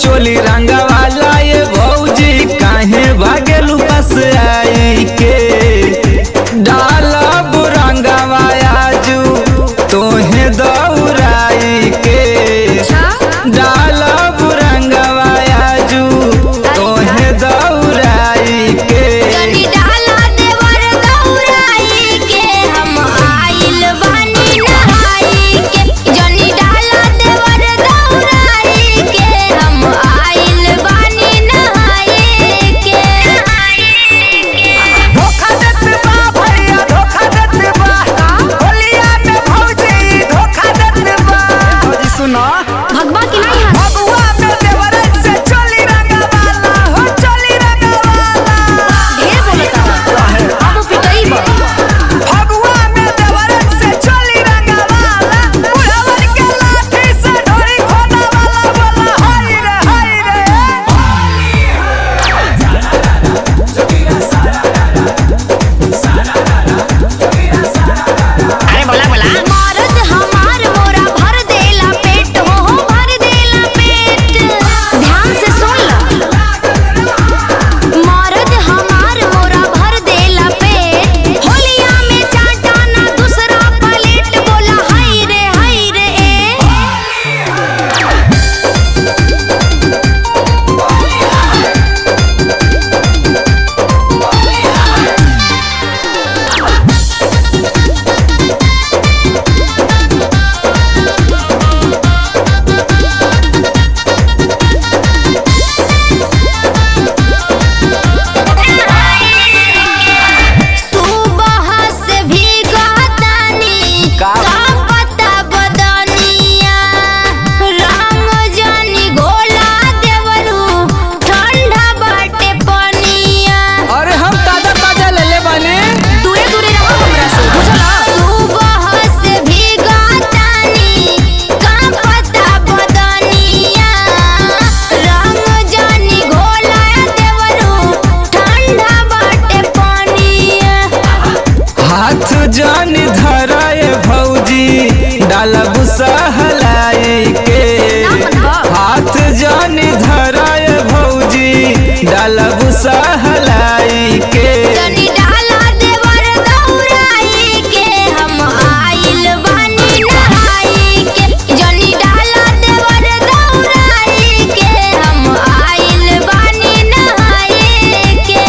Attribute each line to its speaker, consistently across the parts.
Speaker 1: चोली रंगवाला ये भौजी काहे भागेलू बस आई के डालब रंगवा आजू तोहे दौराई के डालब रंगवा आजू तोहे दौराई के
Speaker 2: जनी डाला देवर दौराई के हम आइल बानी नहाई के जनी डाला देवर दौराई के हम आइल बानी नहाई के
Speaker 3: धोखा देत बा भैया धोखा देत बा होलिया में भौजी धोखा देत बा भौजी सुनो
Speaker 2: भगवा की नहीं है
Speaker 3: भगवा में देवरन से चोली रंगवाला हो चोली रंगवाला
Speaker 2: ढेर बोलता अब पिटई बा
Speaker 3: भगवा में देवरन से चोली रंगवाला बुढ़वन के लाठी से ढोरी खोना वाला बोला हाय रे हाय रे
Speaker 2: मरद हमार मोरा भर देला पेट हो हो भर देला पेट ध्यान से सुन ल मरद हमार मोरा भर देला पेट होलिया में चाटा ना दूसरा प्लेट बोला हाय रे हाय रे ए सुबह से भीगा तानी
Speaker 1: का?
Speaker 2: का पता बदनिया रंग जानी घोला देवरू ठंडा बाटे पनिया
Speaker 1: अरे हम ताजा ताजा ले ले बानी
Speaker 2: दूरे दूरे रहो हमरा से बुझला सुबह से भीगा तानी का पता बदनिया रंग जानी घोला देवरू ठंडा बाटे पनिया
Speaker 1: हाथ जान धराए भौजी डालब सहलाए के हाथ जान धराए भौजी डालब सहलाए के
Speaker 2: जनी डाला देवर दौराई के हम आइल बानी नहाई के जनी डाला देवर दौराई के हम आइल बानी नहाई के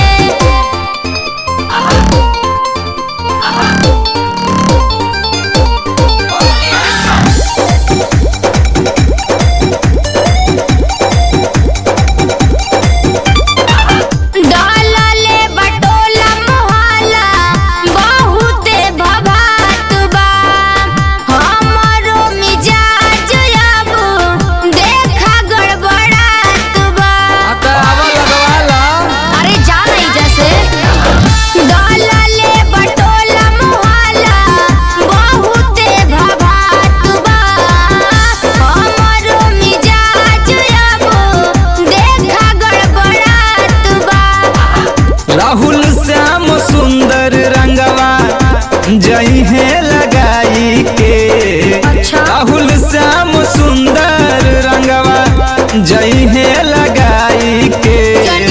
Speaker 2: डाला ले बटोला मोहाला बहुते भभात बा हमरो मिजाज अब देखा गड़बड़ात बा
Speaker 1: आता आवा लगवाला
Speaker 2: अरे जा नहीं जैसे डाला ले बटोला मोहाला बहुते भभात बा हमरो मिजाज अब देखा गड़बड़ात बा
Speaker 1: राहुल श्याम सुंदर रंगवा जई है लगाई के
Speaker 2: अच्छा।
Speaker 1: राहुल श्याम सुंदर रंगवा जई है लगाई के
Speaker 2: जनी